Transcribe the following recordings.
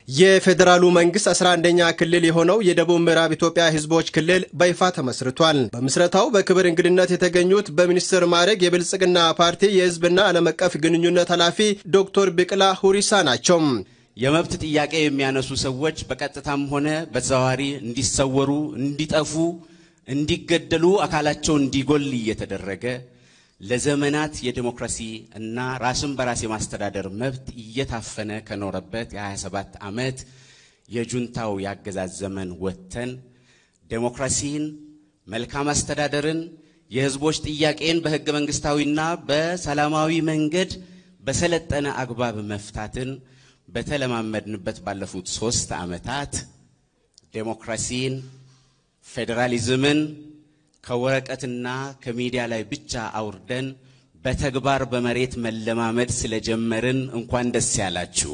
የፌዴራሉ መንግስት 11ኛ ክልል የሆነው የደቡብ ምዕራብ ኢትዮጵያ ህዝቦች ክልል በይፋ ተመስርቷል። በምስረታው በክብር እንግድነት የተገኙት በሚኒስትር ማዕረግ የብልጽግና ፓርቲ የህዝብና ዓለም አቀፍ ግንኙነት ኃላፊ ዶክተር ቢቅላ ሁሪሳ ናቸው። የመብት ጥያቄ የሚያነሱ ሰዎች በቀጥታም ሆነ በተዘዋዋሪ እንዲሰወሩ፣ እንዲጠፉ፣ እንዲገደሉ፣ አካላቸው እንዲጎል እየተደረገ ለዘመናት የዲሞክራሲ እና ራስን በራስ የማስተዳደር መብት እየታፈነ ከኖረበት የ27 ዓመት የጁንታው ያገዛዝ ዘመን ወጥተን ዴሞክራሲን፣ መልካም አስተዳደርን፣ የህዝቦች ጥያቄን በህገ መንግስታዊና በሰላማዊ መንገድ በሰለጠነ አግባብ መፍታትን በተለማመድንበት ባለፉት ሶስት ዓመታት ዴሞክራሲን፣ ፌዴራሊዝምን ከወረቀትና ከሚዲያ ላይ ብቻ አውርደን በተግባር በመሬት መለማመድ ስለጀመርን እንኳን ደስ ያላችሁ።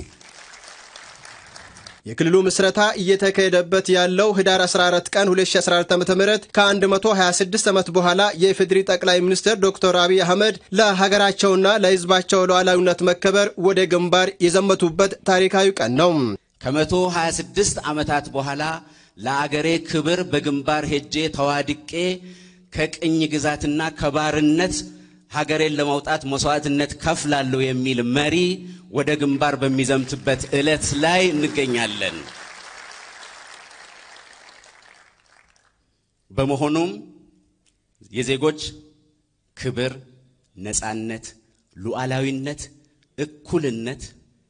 የክልሉ ምስረታ እየተካሄደበት ያለው ህዳር 14 ቀን 2014 ዓ.ም ከ126 ዓመት በኋላ የኢፌዴሪ ጠቅላይ ሚኒስትር ዶክተር አብይ አህመድ ለሀገራቸውና ለህዝባቸው ሉዓላዊነት መከበር ወደ ግንባር የዘመቱበት ታሪካዊ ቀን ነው። ከ126 ዓመታት በኋላ ለአገሬ ክብር በግንባር ሄጄ ተዋድቄ ከቅኝ ግዛትና ከባርነት ሀገሬን ለማውጣት መስዋዕትነት ከፍላለሁ የሚል መሪ ወደ ግንባር በሚዘምትበት ዕለት ላይ እንገኛለን። በመሆኑም የዜጎች ክብር፣ ነፃነት፣ ሉዓላዊነት፣ እኩልነት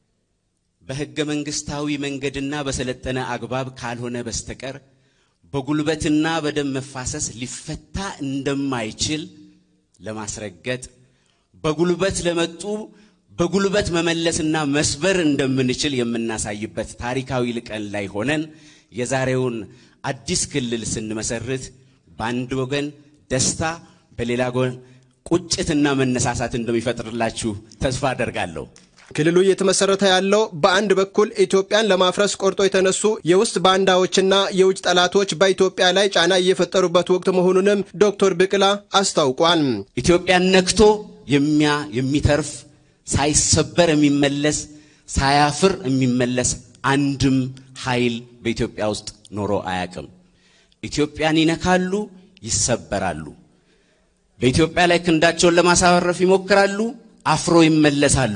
በሕገ መንግሥታዊ መንገድና በሰለጠነ አግባብ ካልሆነ በስተቀር በጉልበትና በደም መፋሰስ ሊፈታ እንደማይችል ለማስረገጥ በጉልበት ለመጡ በጉልበት መመለስና መስበር እንደምንችል የምናሳይበት ታሪካዊ ቀን ላይ ሆነን የዛሬውን አዲስ ክልል ስንመሰርት በአንድ ወገን ደስታ፣ በሌላ ጎን ቁጭትና መነሳሳት እንደሚፈጥርላችሁ ተስፋ አደርጋለሁ። ክልሉ እየተመሰረተ ያለው በአንድ በኩል ኢትዮጵያን ለማፍረስ ቆርጦ የተነሱ የውስጥ ባንዳዎችና የውጭ ጠላቶች በኢትዮጵያ ላይ ጫና እየፈጠሩበት ወቅት መሆኑንም ዶክተር ብቅላ አስታውቋል። ኢትዮጵያን ነክቶ የሚያ የሚተርፍ ሳይሰበር የሚመለስ ሳያፍር የሚመለስ አንድም ኃይል በኢትዮጵያ ውስጥ ኖሮ አያውቅም። ኢትዮጵያን ይነካሉ፣ ይሰበራሉ። በኢትዮጵያ ላይ ክንዳቸውን ለማሳረፍ ይሞክራሉ፣ አፍሮ ይመለሳሉ።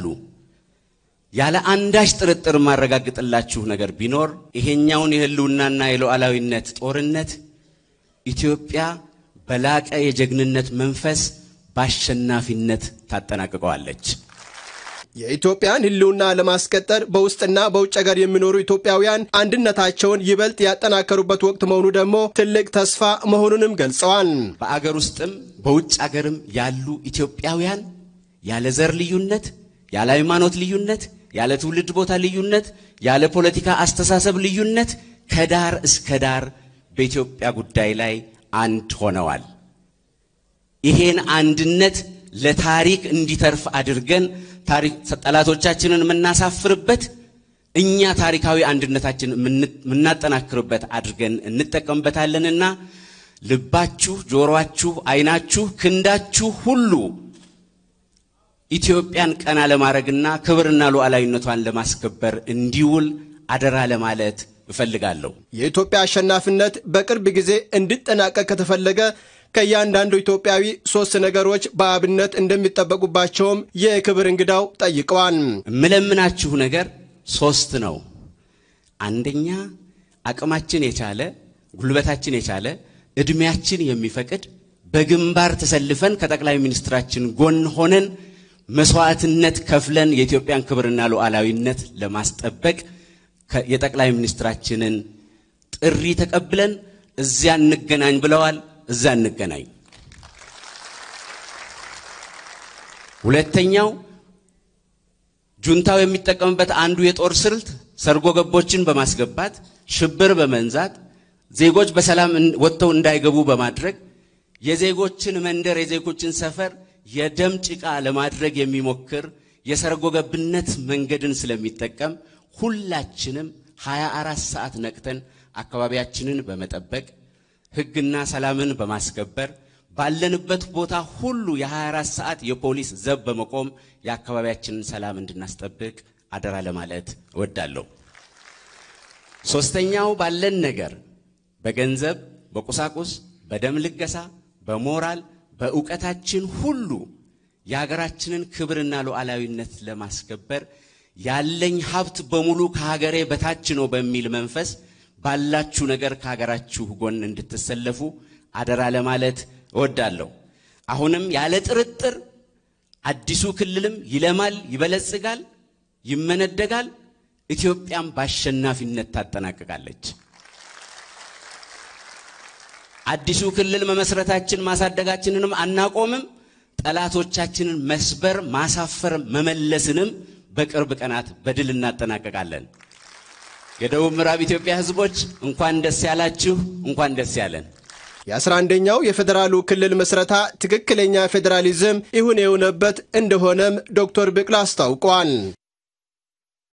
ያለ አንዳች ጥርጥር ማረጋግጥላችሁ ነገር ቢኖር ይሄኛውን የህልውናና የሉዓላዊነት ጦርነት ኢትዮጵያ በላቀ የጀግንነት መንፈስ በአሸናፊነት ታጠናቅቀዋለች። የኢትዮጵያን ህልውና ለማስቀጠል በውስጥና በውጭ ሀገር የሚኖሩ ኢትዮጵያውያን አንድነታቸውን ይበልጥ ያጠናከሩበት ወቅት መሆኑ ደግሞ ትልቅ ተስፋ መሆኑንም ገልጸዋል። በአገር ውስጥም በውጭ አገርም ያሉ ኢትዮጵያውያን ያለ ዘር ልዩነት፣ ያለ ሃይማኖት ልዩነት፣ ያለ ትውልድ ቦታ ልዩነት፣ ያለ ፖለቲካ አስተሳሰብ ልዩነት ከዳር እስከ ዳር በኢትዮጵያ ጉዳይ ላይ አንድ ሆነዋል። ይሄን አንድነት ለታሪክ እንዲተርፍ አድርገን ጠላቶቻችንን የምናሳፍርበት እኛ ታሪካዊ አንድነታችን የምናጠናክርበት አድርገን እንጠቀምበታለንና ልባችሁ፣ ጆሮአችሁ፣ ዓይናችሁ፣ ክንዳችሁ ሁሉ ኢትዮጵያን ቀና ለማድረግና ክብርና ሉዓላዊነቷን ለማስከበር እንዲውል አደራ ለማለት እፈልጋለሁ። የኢትዮጵያ አሸናፊነት በቅርብ ጊዜ እንዲጠናቀቅ ከተፈለገ ከእያንዳንዱ ኢትዮጵያዊ ሶስት ነገሮች በአብነት እንደሚጠበቁባቸውም የክብር እንግዳው ጠይቀዋል። የምለምናችሁ ነገር ሶስት ነው። አንደኛ አቅማችን የቻለ ጉልበታችን የቻለ እድሜያችን የሚፈቅድ በግንባር ተሰልፈን ከጠቅላይ ሚኒስትራችን ጎን ሆነን መስዋዕትነት ከፍለን የኢትዮጵያን ክብርና ሉዓላዊነት ለማስጠበቅ የጠቅላይ ሚኒስትራችንን ጥሪ ተቀብለን እዚያ እንገናኝ ብለዋል። እዛ እንገናኝ። ሁለተኛው ጁንታው የሚጠቀምበት አንዱ የጦር ስልት ሰርጎ ገቦችን በማስገባት ሽብር በመንዛት ዜጎች በሰላም ወጥተው እንዳይገቡ በማድረግ የዜጎችን መንደር የዜጎችን ሰፈር የደም ጭቃ ለማድረግ የሚሞክር የሰርጎ ገብነት መንገድን ስለሚጠቀም ሁላችንም 24 ሰዓት ነቅተን አካባቢያችንን በመጠበቅ ሕግና ሰላምን በማስከበር ባለንበት ቦታ ሁሉ የ24 ሰዓት የፖሊስ ዘብ በመቆም የአካባቢያችንን ሰላም እንድናስጠብቅ አደራ ለማለት እወዳለሁ። ሶስተኛው ባለን ነገር በገንዘብ፣ በቁሳቁስ፣ በደም ልገሳ፣ በሞራል፣ በእውቀታችን ሁሉ የሀገራችንን ክብርና ሉዓላዊነት ለማስከበር ያለኝ ሀብት በሙሉ ከሀገሬ በታች ነው በሚል መንፈስ ባላችሁ ነገር ከሀገራችሁ ጎን እንድትሰለፉ አደራ ለማለት እወዳለሁ። አሁንም ያለ ጥርጥር አዲሱ ክልልም ይለማል፣ ይበለጽጋል፣ ይመነደጋል። ኢትዮጵያም በአሸናፊነት ታጠናቅቃለች። አዲሱ ክልል መመስረታችን ማሳደጋችንንም አናቆምም። ጠላቶቻችንን መስበር፣ ማሳፈር፣ መመለስንም በቅርብ ቀናት በድል እናጠናቀቃለን። የደቡብ ምዕራብ ኢትዮጵያ ሕዝቦች እንኳን ደስ ያላችሁ፣ እንኳን ደስ ያለን። የአስራ አንደኛው የፌዴራሉ ክልል ምስረታ ትክክለኛ ፌዴራሊዝም ይሁን የሆነበት እንደሆነም ዶክተር ብቅላ አስታውቋል።